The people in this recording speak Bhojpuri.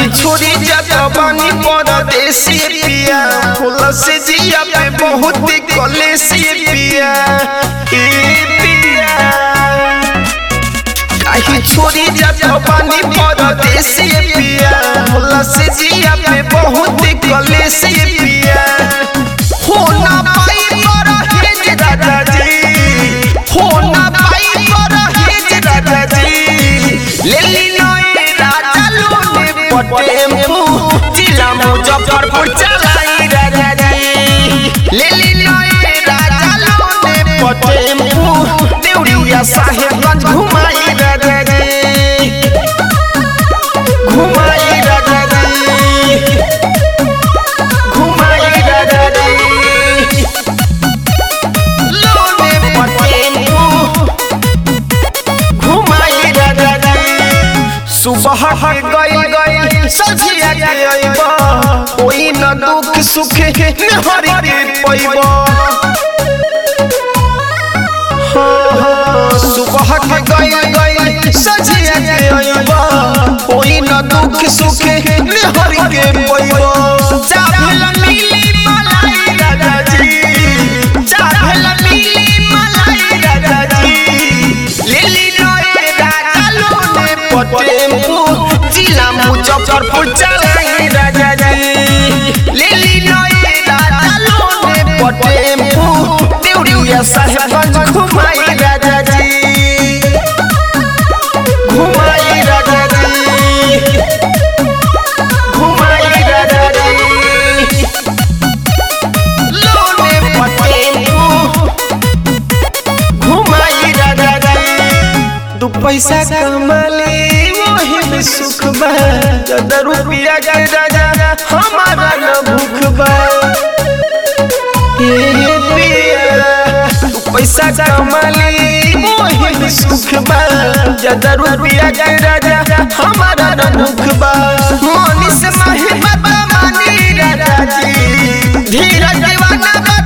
छोरी जाता बानी परदेसी पिया फूल से जिया पे बहुत कलेसी पिया ए पिया काहे छोरी जाता बानी परदेसी पिया फूल से जिया पे बहुत कलेसी पिया हो ना पाई पर हेज राजा जी हो ना पाई पर हेज राजा जी ले ली नए राजा लोने पटेम्पू जिला मुजफ्फरपुर चलाई राजा जी ले ली नए राजा लोने पटेम्पू देउरिया साहेबगंज घुमाई राजा जी घुमाई राजा जी घुमाई राजा जी लोने पटेम्पू घुमाई राजा जी सुबह के गई गई सजिया के अइबा कोई न दुख सुख हरि के पैबा सुबह के गई गई सजिया के अइबा कोई न दुख सुख हरि के पैबा चाहल मिली मलाई राजा जी चाहल मिली मलाई राजा जी लिली नए राजा लोने पटेम्पू जिला मुजफ्फरपुर चलाई राजा जी लिली नए राजा लोने पटेम्पू देउरिया साहेबगंज घुमाई राजा जी घुमाई राजा जी घुमाई राजा जी लोने पटेम्पू घुमाई राजा जी दू पैसा कमाले वही में सुख बा ज्यादा रुपया के राजा हमारा न भूख बा ए पिया दू पैसा कमाले वही में सुख बा ज्यादा रुपया के राजा हमारा न भूख बा मनी से माही बाबा मानी राजा जी धीरज दीवाना बा